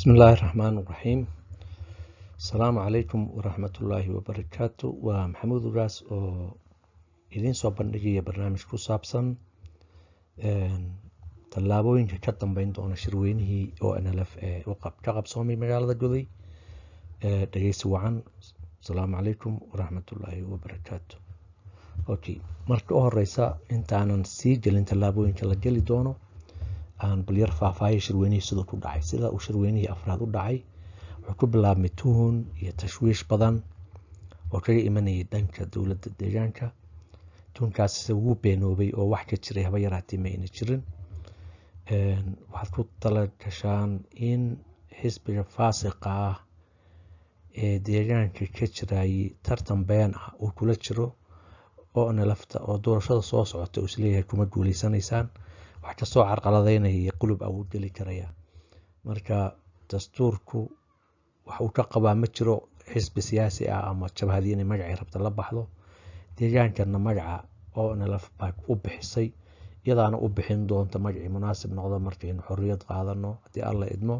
بسم الله الرحمن الرحيم السلام عليكم ورحمة الله وبركاته ومحمود راس oo idiin soo bandhigaya barnaamij ku saabsan tallaabooyinka ka dambeyn doona shirweynihii oo nlf ee ka qabsoomay magaalada goday dhegeysi wacan asalaamu calaykum waraxmatullaahi wabarakaatu okay marka u horeysa intaanan sii gelin tallaabooyinka la geli doono aan balyar faahfaahiya shirweynihii siduu ku dhacay sida uu shirweynihii afraad u dhacay wuxuu ku bilaabmay tuhun iyo tashwiish badan oo kaga imanayay dhanka dowladda deegaanka tuhunkaas se wuu beenoobay oo wax ka jiray haba yaraatee ma ayna jirin waxaad ku tala gashaan in xisbiga faasiqa ah ee deegaanka ka jirayay tartan been ah uu kula jiro oo nalafta oo doorashada soo socota uu isleeyahay kuma guuleysanaysaan wax kastoo carqaladeynaya iyo qulub awuu geli karaya marka dastuurku wax uu ka qabaa ma jiro xisbi siyaasi ah ama jabhadii inay magacay rabta la baxdo deegaankana magaca oo nalaf baa u bixisay iyadaana u bixin doonta magacii munaasib noqdo markaynu xorriyad qaadano haddii alla idmo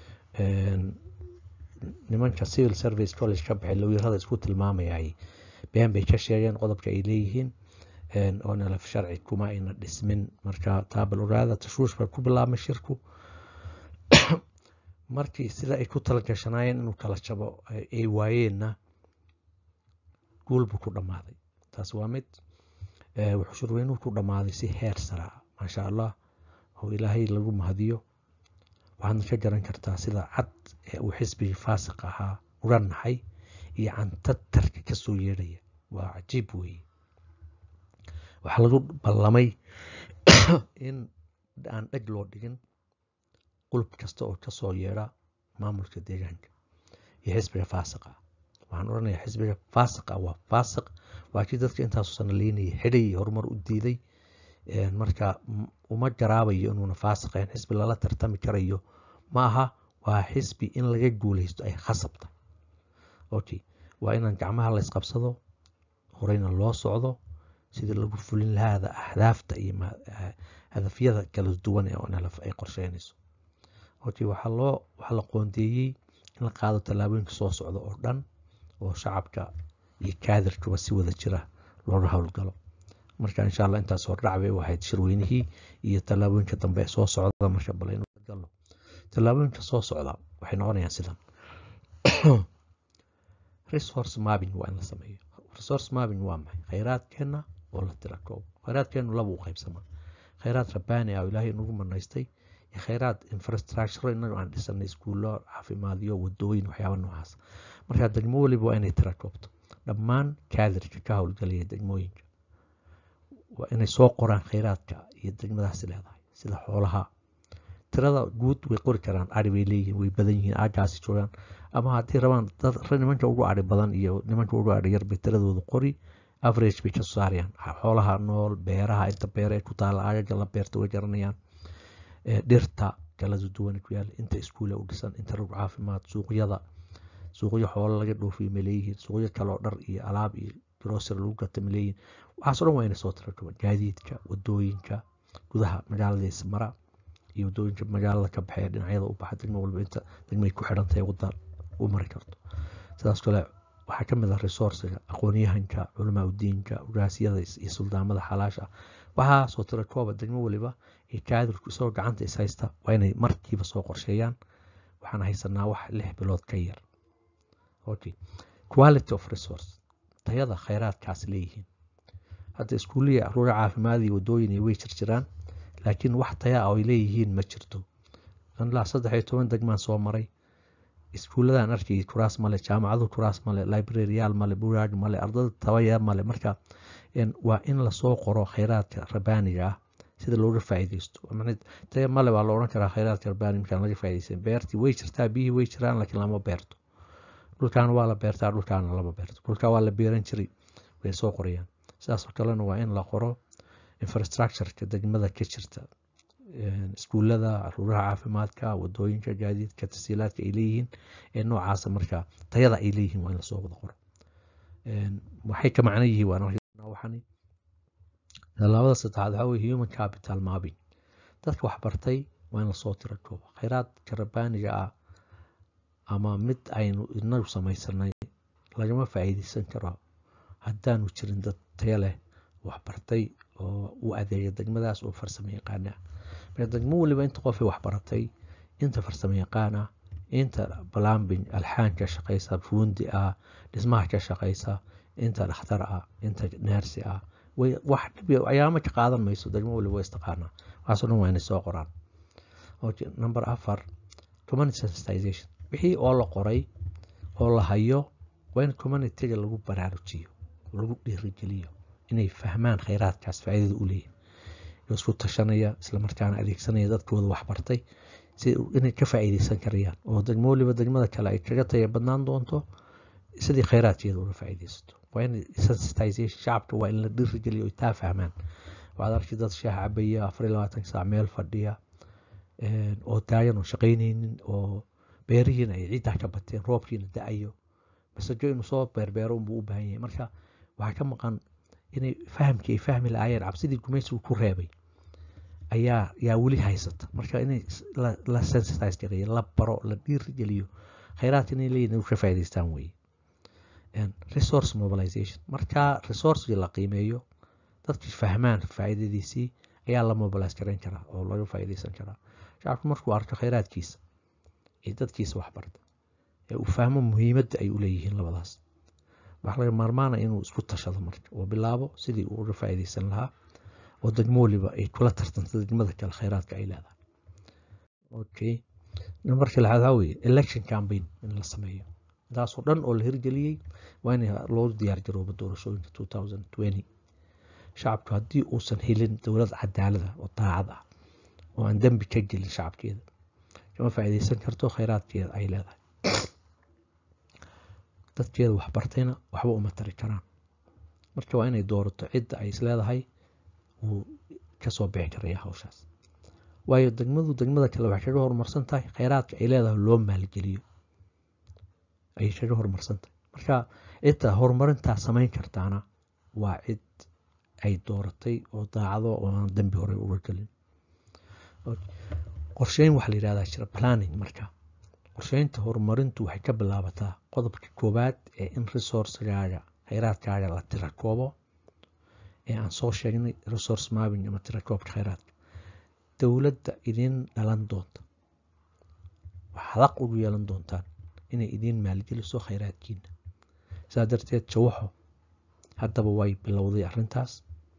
nimanka civil service college ka baxay lawyarada isku tilmaamayay been bay ka sheegeen qodobka ay leeyihiin oo nalaf sharci kuma ayna dhismin marka taabal ogaada tashuush baa ku bilaabmay shirku markii sida ay ku talagashanaayeen inuu kala jabo ay waayeenna guul buu ku dhammaaday taas waa mid wuxuu shirweynuhu ku dhammaaday si heer saraa maasha allah oo ilaahay lagu mahadiyo waxaadna ka garan kartaa sida cad ee uu xisbigii faasiq ahaa uga naxay iyo cantatarka kasoo yeedhaya waa cajiib weeye waxaa lagu ballamay in aan dheg loo dhigin qulub kasta oo kasoo yeedha maamulka deegaanka iyo xisbiga faasiqa waxaan odhanayaa xisbiga faasiqa waa faasiq waa kii dadka intaasu sanaleynaya xidhay horumar u diiday marka uma garaabayo inuuna faasiqayn xisbi lala tartami karayo ma aha waa xisbi in laga guuleysto ay khasabta okay waa inaan gacmaha la ysqabsado horeyna loo socdo sidii lagu fulin lahaada ahdaafta iyo hadafyada kala duwan ee nlf ay qorsheynayso okay waxaa loo waxaa la qoondeeyey in la qaado tallaabooyinka soo socda oo dhan oo shacabka iyo kaadirkuba si wada jira looga howlgalo marka insha allah intaas hordhac bay u ahayd shirweynihii iyo tallaabooyinka dambe soo socda marka balaynu galno tallaabooyinka soo socda waxay noqonayaan sidan resource mapping waa in la sameeyo resource mapping waa maxay khayraadkeenna oo la tira koob khayraadkeennu laba u qaybsamaa khayraad rabbaani ah oo ilaahay nagu manaystay iyo khayraad infrastructure inagu aan dhisanay iskuullo caafimaadyo wadooyin waxyaaba noocaas marka degmo weliba waa inay tira koobto dhammaan kaadirka ka howlgalaya degmooyinka waa inay soo qoraan khayraadka iyo degmadaasi leedahay sida xoolaha tirada guud way qori karaan ari bay leeyihiin way badan yihiin aagaasi joogaan ama haddii rabaan dad nimanka ugu ari badan iyo nimanka ugu ari yar bay tiradooda qori average bay ka saarayaan xoolaha nool beeraha inta beer ee ku taala aagaga la beerta way garanayaan dhirta kala duwan ku yaala inta iskuule u dhisan inta rog caafimaad suuqyada suuqyo xoolo laga dhoofiyo ma leeyihiin suuqyo kale oo dhar iyo alaab iyo grocer lagu gata ma leeyihiin waxaas o dhan waa inay soo tira kuban gaadiidka wadooyinka gudaha magaalada ismara iyo wadooyinka magaalada ka baxee dhinacyada u baxa degmo walba inta degmay ku xidhan tahay wadda u mari karto sidaas kale waxaa ka mid ah resourciga aqoonyahanka culamaa udiinka ugaasyada iyo suldaamada xalaasha waxaa soo tira kooba degmo waliba iyo kaadirku isagoo gacanta is haysta waa inay markiiba soo qorsheeyaan waxaan haysanaa wax lix bilood ka yar okay quality of resource tayada khayraadkaas leeyihiin hadda iskuuliya ruga caafimaad iyo wadooyin way jirjiraan laakiin wax taya ah ay leeyihiin ma jirto ilaa saddex iyo toban degmaan soo maray iskuulladan arkay kuraas male jaamacadu kuraas male libraryaal male bugaag male ardada tabaya male marka waa in lasoo qoro khayraadka rabaaniga ah sida looga faa'iideysto taya male waa la odhan karaa khayraadka rabaani markaan laga faa'iideysan beertii way jirtaa biyihii way jiraan laakiin lama beerto dhulkaan waa la beertaa dhulkaana lama beerto dhulkaa waa la beeran jiray way soo qorayaan sidaasoo kalena waa in la qoro infrastructureka degmada ka jirta iskuullada ruuraha caafimaadka wadooyinka gaadiidka tasiilaadka ay leeyihiin ee noocaasa markaa tayada ay leeyihiin waa in lasoo wada qoro waxay ka macno yihiin waxani tallaabada saddexaad waxaa weye human capital mapping dadka waxbartay waa in lasoo tira kooba khayraadka rabbaaniga ah ama mid aynu inagu samaysanay lagama faa'iideysan karo haddaanu jirin dad taya leh waxbartay oo u adeega degmadaas oo farsamo yaqaana marka degmo waliba inta qofay waxbaratay inta farsamo yaqaan ah inta balambing alxaan ka shaqaysa fuundi ah dhismaha ka shaqaysa inta dhakhtar ah inta neersi ah wax dhib ayaama ka qaadan mayso degmo waliba waa istaqaanaa waxaasoo dhan waa inay soo qoraan number afar community sensitization wixii oo la qoray oo la hayo waa in communityga lagu baraarujiyo lagu dhiirigeliyo inay fahmaan khayraadkaas faa'iidada u leeyahay isku tashanaya islamarkaana adeegsanaya dadkooda waxbartay si inay ka faa'iideysan karayaan oo degmo waliba degmada kale ay kaga taya badnaan doonto sidii khayraadkeeda uga faa'iideysato waa in sensitization shacabka waa in la dhiirigeliyo ay taa fahmaan waxaad arki dad shaah cabaya afar iyo labaatan saac meel fadhiya oo taagan oo shaqaynaynin oo beerihiina ay ciiddaa ka bateen roobkiina da-ayo masajo inuu soo beerbeero unbuu u baahan yahay marka waxaa ka maqan inay fahamkii ay fahmi lahaayeen cabsidii gumaysigu ku reebay ayaa yaa weli haysata marka inay la sensitize gareeyo la baro la dhiirigeliyo khayraadka inay leeyihin inay ka faa'iidaystaan weeye resource mobilization marka resourcegii la qiimeeyo dadkii fahmaan faa'iidadiisii ayaa la mobilize garayn karaa oo laga faa'iidaysan karaa shacabku markuu arko khayraadkiisa ee dadkiisa waxbarta ee uu fahmo muhiimadda ay u leeyihiin labadaas waxaa laga maarmaana inuu isku tashado marka oo bilaabo sidii uu uga faa'iidaysan lahaa oo degmo waliba ay kula tartanto degmada kale khayraadka ay leedahay okay nambarka lixaad waxaa weeye election campaign in la sameeyo intaasoo dhan oo la hirgeliyey waa in loo diyaar garoobo doorashooyinka two thousand twenty shacabku haddii uusan helin dowlad cadaalada oo daacad ah oo aan dembi ka gelin shacabkeeda kama faa'iidaysan karto khayraadkeeda ay leedahay dadkeeda waxbartayna waxba uma tari karaan marka waa inay doorato cidda ay isleedahay wuu kasoo bixi karaya hawshaas waayo degmadu degmada kale waxay kaga horumarsan tahay khayraadka ay leedahay loo maalgeliyo ayay kaga horumarsan tahay marka cidda horumarintaa samayn kartaana waa cid ay dooratay oo daacado oo aan dembi horey uga gelin qorsheyn waxaa la yihahdaa jira planning marka qorsheynta horumarintu waxay ka bilaabataa qodobka koowaad ee in resourcegaaga khayraadkaaga la tira koobo ee aan soo sheegnay resource mapping ama tira koobka khayraadka dowladda idin dhalan doonta waxaad aq ugu yeelan doontaan inay idiin maalgeliso khayraadkiina saa darteed jawaxo haddaba way bilowday arrintaas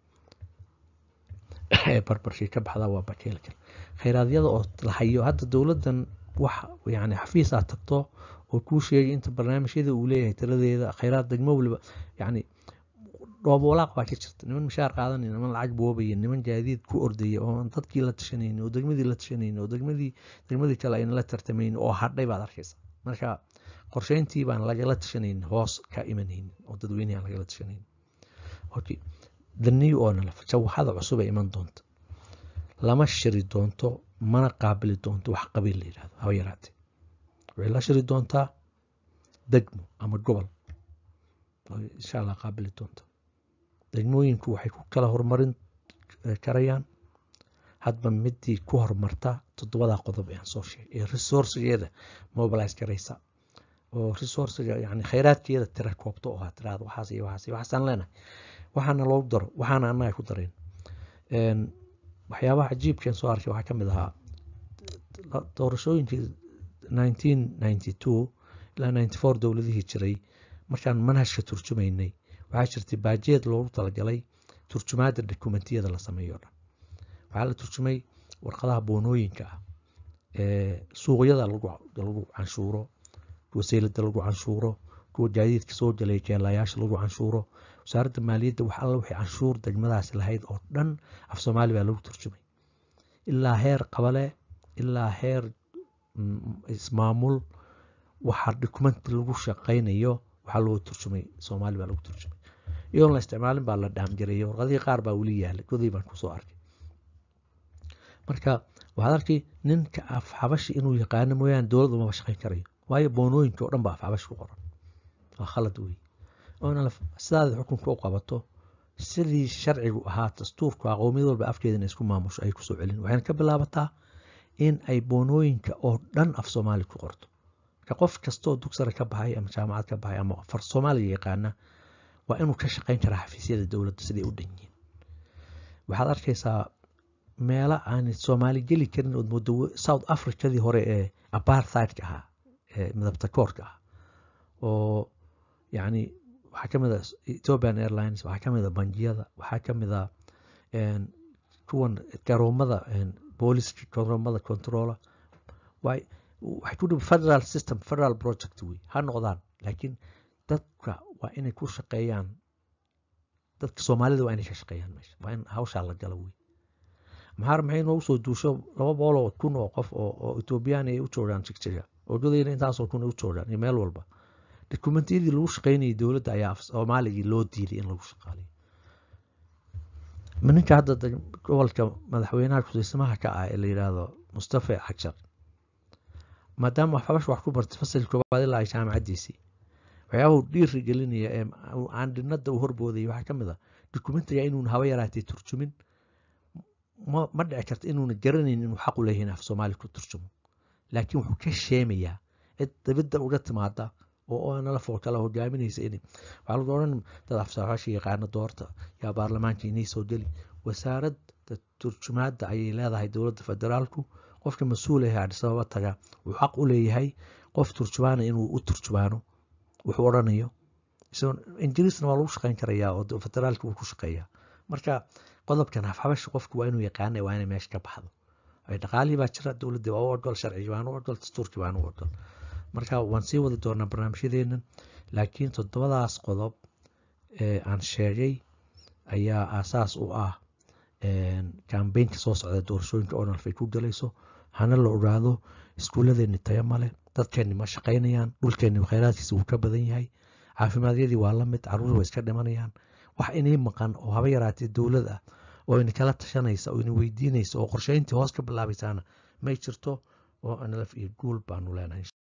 ee barbarkii ka baxdaa waa bakeelka khayraadiyada oo la hayo hadda dowladdan wax yani xafiis aad tagto oo kuu sheegay inta barnaamijyada uu leeyahay tiradeeda khayraad degmo waliba yani dhoobolaaq baa ka jirta niman mishaar qaadanaya niman lacag boobaya niman gaadiid ku ordaya oo aan dadkii la tashanayni oo degmadii la tashanayni oo degmadii degmadii kale ayna la tartamayni oo hadhay baad arkaysa marka qorsheyntii baan lagala tashanaynin hoos ka imanaynin oo dadweynihi aan lagala tashanaynin okay the new oonala jawaxada cusub ee iman doonta lama shiri doonto mana qaabili doonto wax qabiil la yidhahdo haba yaraatee waxay la shiri doontaa degmo ama gobol insha allah qaabili doonta degmooyinku waxay ku kala horumarin karayaan hadba midii ku horumarta toddobadaa qodob ee aan soo sheegay ee resourcegeeda mobilize garaysa oo resourcega yani khayraadkeeda tira koobto oo ha tiraada waxaas iyo waxaas iyo waxaasaan leenahay waxaana loogu daro waxaana annaga ku dareen waxyaabaha cajiibkeen soo arkay waxaa ka mid ahaa doorashooyinkii nineteen ninety two ilaa ninety four dowladihii jiray markaan manhajka turjumaynay waxaa jirtay baajeed loogu talagalay turjumaada dokumentiyada la sameeyo o dhan waxaa la turjumay warqadaha boonooyinka ah ee suuqyada lagu canshuuro wasaylada lagu canshuuro kuwa gaadiidka soo galay jeelayaasha lagu canshuuro wasaaradda maaliyadda wax alla wixii canshuur degmadaasi lahayd oo dhan af soomaali baa lagu turjumay ilaa heer qabale ilaa heer ismaamul waxaa dokumenti lagu shaqaynayo waxaa loo turjumay soomaali baa lagu turjumay iyadoon la isticmaalin baa la dhaamjareeyay warqadihii qaar baa weli yaala godii baan kusoo arkay marka waxaad arkay ninka af xabashi inuu yaqaano mooyaane dowladda umaba shaqayn karayo waayo boonooyinka oo dhan baa af xabashi ku qoran waa khalad wey oona sidaada xukunka u qabato sidii sharcigu ahaa dastuurku aqoomiyad walba afkeeda in isku maamusho ay kusoo celin waxayna ka bilaabataa in ay boonooyinka oo dhan af soomaali ku qorto marka qof kastoo dugsara ka baxay ama jaamacad ka baxay ama far soomaaliya yaqaana waa inuu ka shaqayn karaa xafiisyada dowladda siday u dhan yihiin waxaad arkaysaa meelo aan soomaali geli karin ood moodo south africadii hore ee aparthideka ahaa ee midabta koorka ah oo yacni waxaa ka mid a ethiopian airlines waxaa ka mid a bangiyada waxaa ka mid a kuwan garoomada booliska garoomada controla waay waxay ku dhibi federal system federal project wey ha noqdaan laakiin dadka waa inay ku shaqeeyaan dadka soomaalida waa inay ka shaqeeyaan meesha waa in hawshaa la gala wey maxaar maxay noogu soo duusho laba boqol oo kun oo qof oo etoobiyaan ay u joogaan jigjiga ogadayna intaasoo kun ay u joogaan iyo meel walba dokumentiyadii lagu shaqaynayay dowladda ayaa soomaaligii loo diiday in lagu shaqaalayo ninka hadda gobolka madaxweynaha kusiismaha ka ah ee la yidhaahdo mustafa xajar maadaama waxbash wax ku bartay fasalka koowaad ilaa ay jaamacaddiisii waxyaabahu dhiiri gelinaya ee aandhinada uu horboodayay waxaa ka mid a dokumentiga inuuna haba yaraatay turjumin ma dhici karta inuuna garanayn inuu xaq u leeyahay af soomaali ku turjumo laakiin wuxuu ka sheemayaa cid dabidda uga timaada oo nala fool kala hogaaminaysa in waxaa lagu odhan dad afsaaxaasha yaqaana doorta yaa baarlamaanka inay soo geli wasaaradda turjumaadda ayay leedahay dowladda federaalku qofka mas-uul ah adhisababa taga wuxuu xaq u leeyahay qof turjumaana inuu u turjumaano wuxuu odhanayo ingiriisna waa lagu shaqayn karayaa oo federaalka wuu ku shaqeeyaa marka qodobkan hafxabasha qofku waa inuu yaqaana waa inay meesha ka baxdo dhaqaalihii baa jira dowladda waa u ogol sharcigi waan u ogol dastuurkii waan u ogol marka waan sii wadi doonaa barnaamijyadeennan laakiin toddobadaas qodob ee aan sheegay ayaa aasaas u ah kambeynka soo socda doorashooyinka onalf ay ku galayso hana la ogaado iskuulladeeni taya male dadkeenni ma shaqaynayaan dhulkeenni khayraadkiisa wuu ka badan yahay caafimaadiyadii waa la mid caruur way iska dhimanayaan wax inay maqan oo haba yaraatee dowlad ah oo ina kala tashanaysa oo ina weydiinaysa oo qorsheyntii hoos ka bilaabaysaana may jirto oo nlf iyo guul baanu leenahay